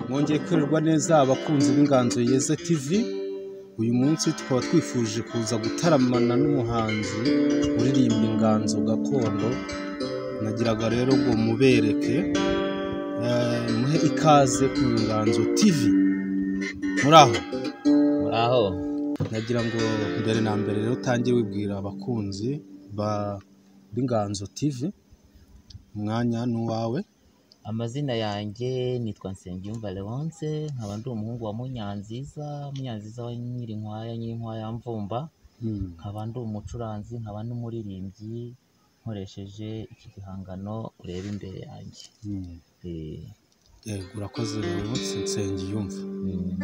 mwongeye kurerwa neza abakunzi b'inganzo yeza tv uyu munsi tukaba twifuje kuza gutaramana n'umuhanzi uririmba inganzo gakondo nagiraga rero ngo mubereke eh, muhe ikaze ku nganzo tv muraho muraho nagira ngo mbere na mbere rero utangire wibwira abakunzi ba- b'inganzo tv umwanya n'uwawe amazina yanjye nitwa nsengiyumva leonce nkaba ndi umuhungu wa munyanziza munyanziza wa nyirinkwaya nyirinkwaya mvumba nkaba ndi umucuranzi nkaba n'umuririmbyi nkoresheje iki gihangano ureba imbere yanjye Mm. Eh, Eh, urakoze rero nsengiyumva mm,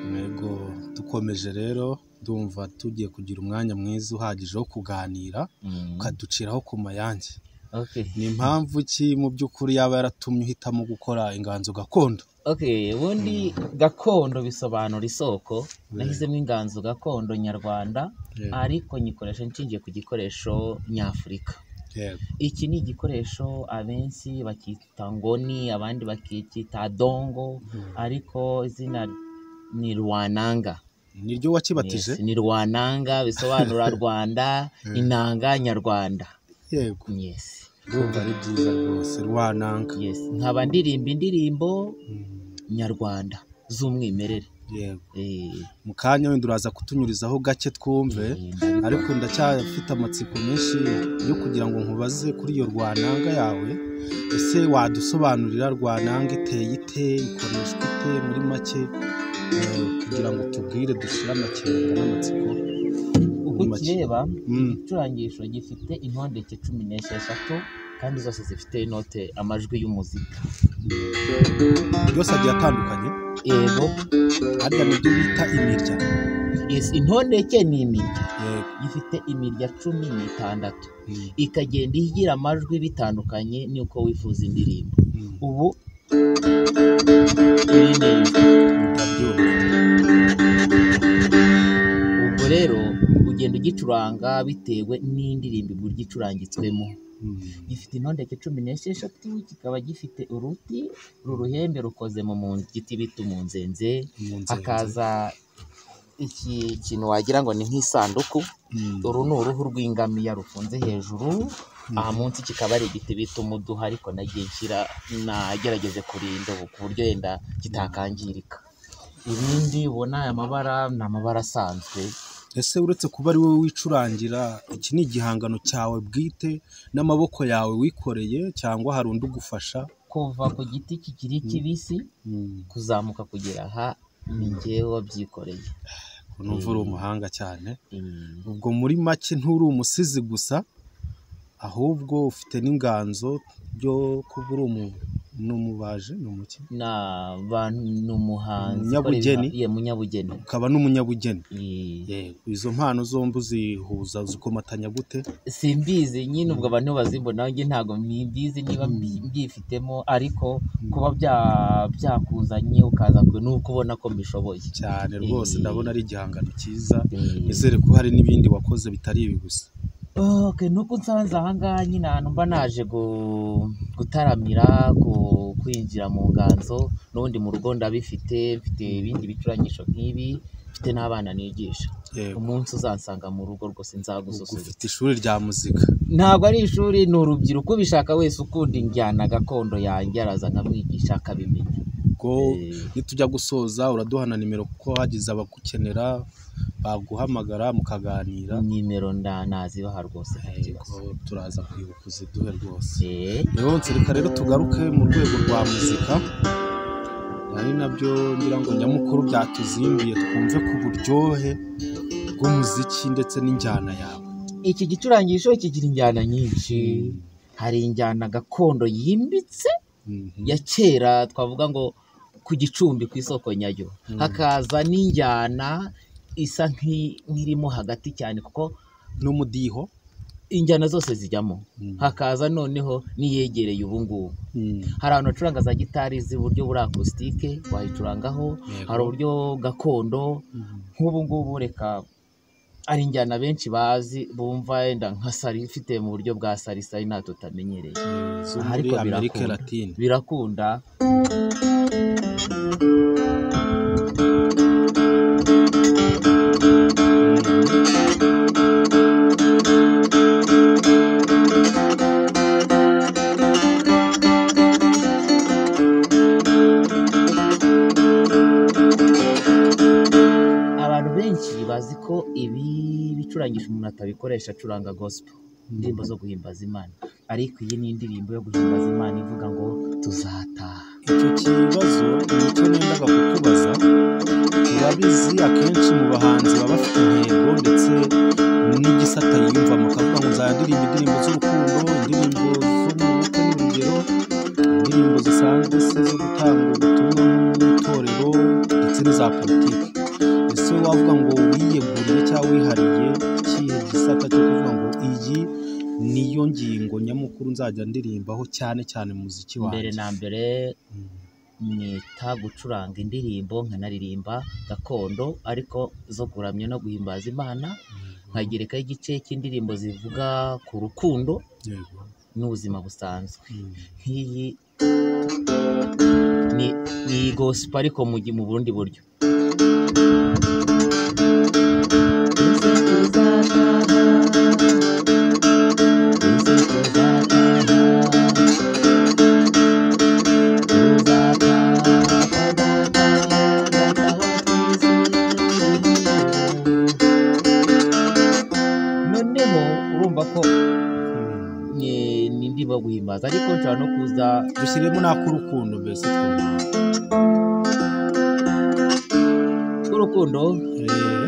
Ntego dukomeje rero ndumva tugiye kugira umwanya mwiza uhagije wo kuganira mm, ukaduciraho ku mayange okay. ni impamvu ki mu by'ukuri yaba yaratumye uhitamo gukora inganzo gakondo Okay, ubundi gakondo bisobanura isoko nahisemo inganzo gakondo nyarwanda Yego. ariko nyikoresha nshingiye ku gikoresho nyafurika yego iki ni igikoresho abenshi bakita ngoni abandi bakita dongo ariko izina ni rwananga niryo wakibatije Yes, ni rwananga bisobanura rwanda inanga nyarwanda yego yes ndumva ari byiza rwose rwananga yes nkaba ndirimba indirimbo Mm, nyarwanda z'umwimerere yego Eh, mu kanya wenda uraza kutunyurizaho gake twumve eh, ndabikora. ariko ndacyafite amatsiko menshi yo kugira ngo nkubaze kuri iyo rwananga yawe ese wadusobanurira rwananga iteye ite ikoreshwa ite muri make eh, kugira ngo tubwire dushire amakenga n'amatsiko uko Ni make. ukireba Mm, igicurangisho gifite intondeke cumi n'esheshatu kandi zose zifite inote amajwi y'umuzika yose agiye atandukanye yego harya nibyo bita imirya yes, intondeke ni imirya Yego. ifite imirya cumi n'itandatu Mm, ikagenda igira amajwi bitandukanye n'uko wifuza indirimbo mm, ubu iri ni ijwi. ndabyumva. ubwo rero ugenda ugicuranga bitewe n'indirimbo igura igicurangitswemo Mm, gifite intondeke cumi n'esheshatu kikaba gifite uruti uru ruhembe rukoze mu mu- giti bita umunzenze mu nzego. hakaza iki kintu wagira ngo ni nk'isanduku Mm, uru ni uruhu rw'ingamiya rufunze hejuru aha munsi kikaba ari igiti bita umuduha ariko nagiye nshyira nagerageze kurinda ubu ku buryo yenda kitakangirika ibindi ubona aya mabara ni amabara asanzwe ese uretse kuba ari wowe wicurangira iki ni igihangano cyawe bwite n'amaboko yawe wikoreye cyangwa hari undi ugufasha kuva ku giti kikiri kibisi Mm. kuzamuka kugera aha ni njyewe wabyikoreye numva uri Mm. umuhanga cyane Mm, ubwo muri make nturi umusizi gusa ahubwo ufite n'inganzo ryo kuba uri umu ni umubaje ni umuki na bantu ni umuhanzi Umunyabugeni. ukorera- ye, munyabugeni ukaba n'umunyabugeni Eh, yego izo mpano zombi uzihuza uzikomatanya gute simbizi nyine ubwo abantu bazimbona nanjye ntabwo mbizi niba mbi- mbyifitemo ariko kuba bya- byakuzanye ukaza ku- ni ukubona ko mbishoboye cyane rwose Eh. ndabona ari igihangano cyiza Eh, nizere ko hari n'ibindi wakoze bitari ibi gusa okay, nuko nsanze aha ngaha nyine ahantu mba naje gu- gutaramira ku- kwinjira mu nganzo n'ubundi mu rugo ndabifite mfite ibindi bicurangisho nk'ibi mfite n'abana nigisha yego umunsi uzansanga mu rugo rwose nzagususurutsa ufite ishuri rya muzika ntabwo ari ishuri ni urubyiruko ubishaka wese ukunda injyana gakondo yanjye araza nkamwigisha akabimenya ubwo Eh, nitujya gusoza uraduha na nimero kuko hagize abagukenera baguhamagara mukaganira nimero nda nazibaha rwose nta kibazo. yego turaza kwibuka uziduhe rwose Eh, rero reka rero tugaruke mu rwego rwa muzika ari nabyo ngira ngo nyamukuru byatuzimbiye twumve ku buryohe bw'umuziki ndetse n'injyana yawe iki gicurangisho kigira injyana nyinshi hari injyana gakondo yimbitse Mhm. ya kera twavuga ngo ku gicumbi ku isoko nyayo hakaza n'injyana isa nk'i- nk'irimo hagati cyane kuko n'umudiho injyana zose zijyamo Mhm. hakaza noneho n'iyegereye ubu ngubu Mhm. hari ahantu bacuranga za gitari z'uburyo buri akusitike wayicurangaho Yego. hari uburyo gakondo Mhm. nk'ubu ngubu reka ari injyana benshi bazi bumva yenda nka sari ifite mu buryo bwa sari sari nta tutamenyereye zo muri Aha ariko amerika birakunda. latine birakunda kurangisha umuntu atabikoresha acuranga gospel indirimbo zo guhimbaza imana ariko iyi ni indirimbo yo guhimbaza imana ivuga ngo tuzataha icyo kibazo ni icyo nendaga kukubaza urabizi akenshi mu bahanzi baba bafite intego ndetse n'igisata yiyumvamo akavuga ngo nzandirimba indirimbo z'urukundo indirimbo zo mu bukwe n'urugero indirimbo zisanzwe se zo gutanga ubutumwa mu itorero ndetse n'iza politiki ese wavuga ngo wiyeguriye cyangwa wihariye ikihe gisata cyo kuvuga ngo iyi niyo ngingo nyamukuru nzajya ndirimbaho cyane cyane mu muziki mbere wanjye na mbere mwita gucuranga indirimbo nkanaririmba gakondo ariko zo kuramya no guhimbaza imana nkagerekaho igice cy'indirimbo zivuga ku rukundo Yego. n'ubuzima busanzwe Mm. nk'iyi ni iyi gosipo ariko mu gi- mu bundi buryo noneho urumva ko Mm. ni ni indirimbo yo guhimbaza ariko nshobora no kuza dushyiremo n'ak'urukundo mbese twumva urukundo Eh,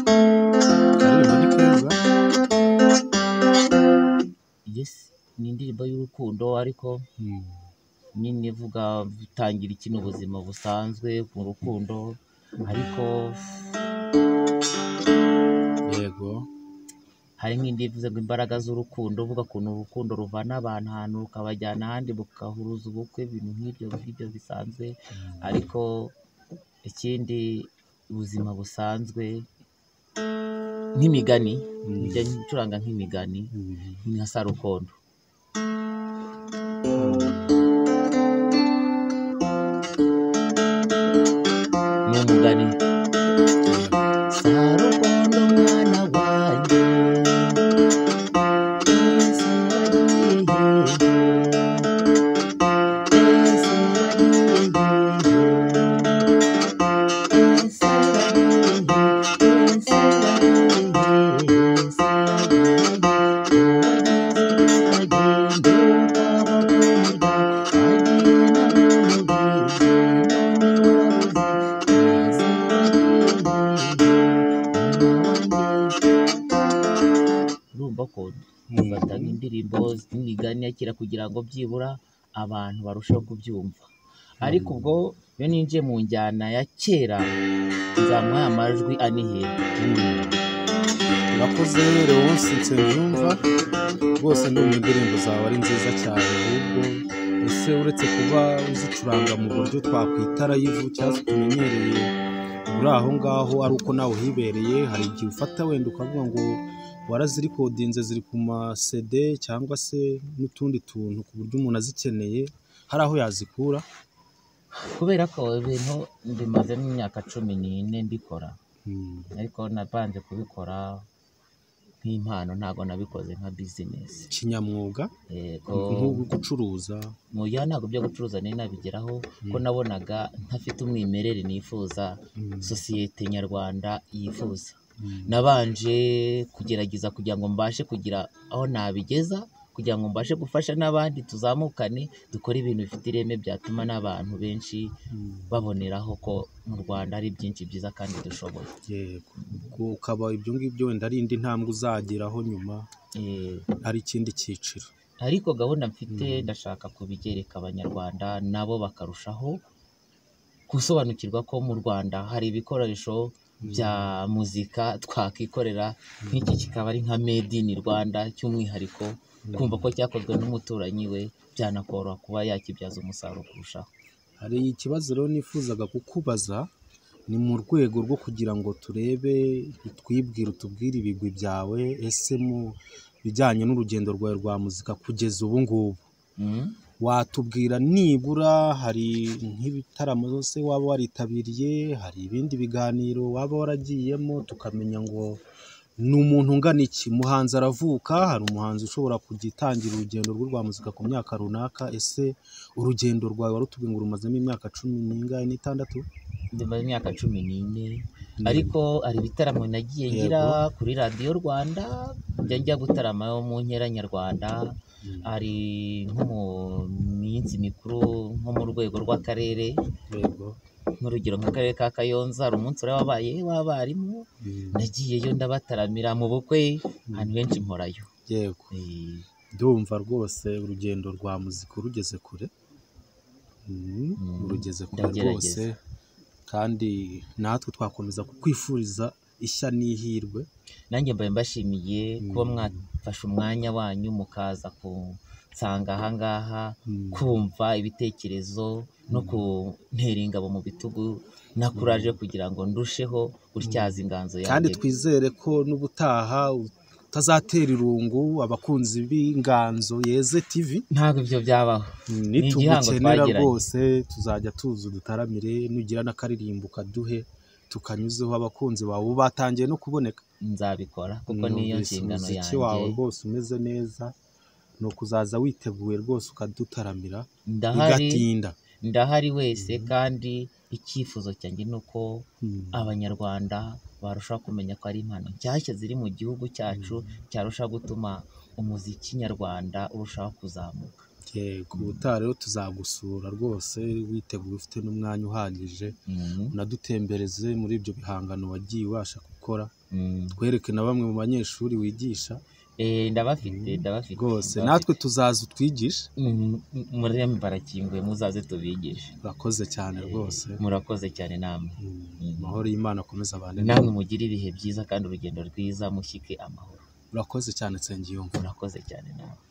karirimbo ni keza Yes, ni indirimbo y'urukundo ariko Mm. nyine ivuga bitangira iki ubuzima busanzwe mu rukundo ariko yego hari n'indi ivuze ngo imbaraga z'urukundo uvuga ukuntu urukundo ruvana abantu ahantu rukabajyana ahandi bugahuruza ubukwe ibintu nk'ibyo ngibyo bisanzwe ariko ikindi ubuzima busanzwe nk'imigani Mm. njya ncuranga nk'imigani Mm. nka sarukondo ni umugani sarukondo mwana wanjye ese wagiye hehe? Ese wagiye hehe? Ese wagiye hehe? Ese wagiye hehe? Ese wagiye hehe? Uwagize akagenda ukabakunda, agiye n'abamugize, n'ababuze, ese wagiye hehe? urumva ko dufata indirimbo n'imigani ya kera kugira ngo byibura abantu barusheho kubyumva ariko ubwo iyo ninjiye mu njyana ya kera nzamuha amajwi anihera urakoze leonce nsengiyumva rwose ndumva indirimbo zawe ari nziza cyane ahubwo ese uretse kuba uzicuranga mu buryo twakwita rayivu cyangwa se tumenyereye uri aho ngaho ari uko nawe uhibereye hari igihe ufata wenda ukavuga ngo warazirikodinze ziri ku masede cyangwa se n'utundi tuntu ku buryo umuntu azikeneye hari aho yazikura kubera ko ibintu bimazemo imyaka cumi n'ine mbikora ariko nabanje kubikora nk'impano ntabwo nabikoze nka bizinesi kinyamwuga yego nk'ubu gucuruza mu gihe ntabwo byo gucuruza nari nabigeraho ko nabonaga ntafite umwimerere nifuza sosiyete nyarwanda yifuza nabanje kugerageza kugira ngo mbashe kugira aho nabigeza kugira ngo mbashe gufasha n'abandi tuzamukane dukore ibintu bifite ireme byatuma n'abantu benshi baboneraho ko mu rwanda hari byinshi byiza kandi dushoboye yego ubwo ukaba ibyo ngibyo wenda ari indi ntambwe uzageraho nyuma Eh, ari ikindi cyiciro ariko gahunda mfite ndashaka kubigereka abanyarwanda nabo bakarushaho gusobanukirwa ko mu rwanda hari ibikoresho bya muzika twakwikorera nk'iki kikaba ari nka made in rwanda cy'umwihariko kumva ko cyakozwe n'umuturanyi we byanakoroha kuba yakibyaza umusaruro kurushaho hari ikibazo rero nifuzaga kukubaza ni mu rwego rwo kugira ngo turebe twibwire utubwire ibigwi byawe ese mu bijyanye n'urugendo rwawe rwa muzika kugeza ubu ngubu Mm. watubwira nibura hari nk'ibitaramo zose waba waritabiriye hari ibindi biganiro waba waragiyemo tukamenya ngo ni umuntu ungana iki umuhanzi aravuka hari umuhanzi ushobora kugitangira urugendo rwe rwa muzika ku myaka runaka ese urugendo rwawe warutubwiye ngo rumazemo imyaka cumi n'ingahe n'itandatu Ndimara imyaka cumi n'ine ariko hari ibitaramo nagiye ngira kuri radiyo rwanda njya njya gutarama mu nkera nyarwanda Mm. hari nko mu minsi mikuru nko mu rwego rw'akarere yego nk'urugero nk'akarere ka kayonza hari umunsi wari wabaye w'abarimu Mm. nagiyeyo ndabataramira mu bukwe ahantu henshi mporayo yego Eh, ndumva rwose urugendo rwa muzika urugeze kure Mm, Mm, urugeze kure rwose ndagerageza. kandi natwe twakomeza kukwifuriza ishya n'ihirwe nanjye mbaye mbashimiye kuba Mm. mwafashe umwanya wanyu mukaza kunsanga aha ngaha Mm, kumva ibitekerezo no kuntera ingabo mu bitugu nakuraje kugira ngo ndusheho gutyaza inganzo kandi yanjye twizere ko n'ubutaha utazatera irungu abakunzi b'inganzo yeze TV ntabwo ibyo byabaho Mm, igihango nitugukenera twagiranye. rwose tuzajya tuza udutaramire nugira n'akaririmbo ukaduhe tukanyuzeho abakunzi bawe ubu batangiye no kuboneka nzabikora kuko niyo Numvise nshingano umuziki wawe yanjye rwose umeze neza ni ukuzaza witeguye rwose ukadutaramira ndahari bigatinda ndahari wese kandi icyifuzo cyanjye ni uko Mm. abanyarwanda barushaho kumenya ko ari impano nshyashya ziri mu gihugu cyacu cyarushaho gutuma umuziki nyarwanda urushaho kuzamuka yego ubutaha rero tuzagusura rwose witeguye ufite n'umwanya uhagije Mhm. unadutembereze muri ibyo bihangano wagiye ubasha gukora Mhm. twereke na bamwe mu banyeshuri wigisha Eh, ndabafite ndabafite rwose ndabafite. natwe tuzaza utwigishe Mhm. murembe barakinguye muzaze tubigishe urakoze cyane rwose murakoze cyane namwe Mm, amahoro y'imana akomeza abane nawe namwe mugire ibihe byiza kandi urugendo rwiza mushyike amahoro urakoze cyane nsengiyumva murakoze cyane namwe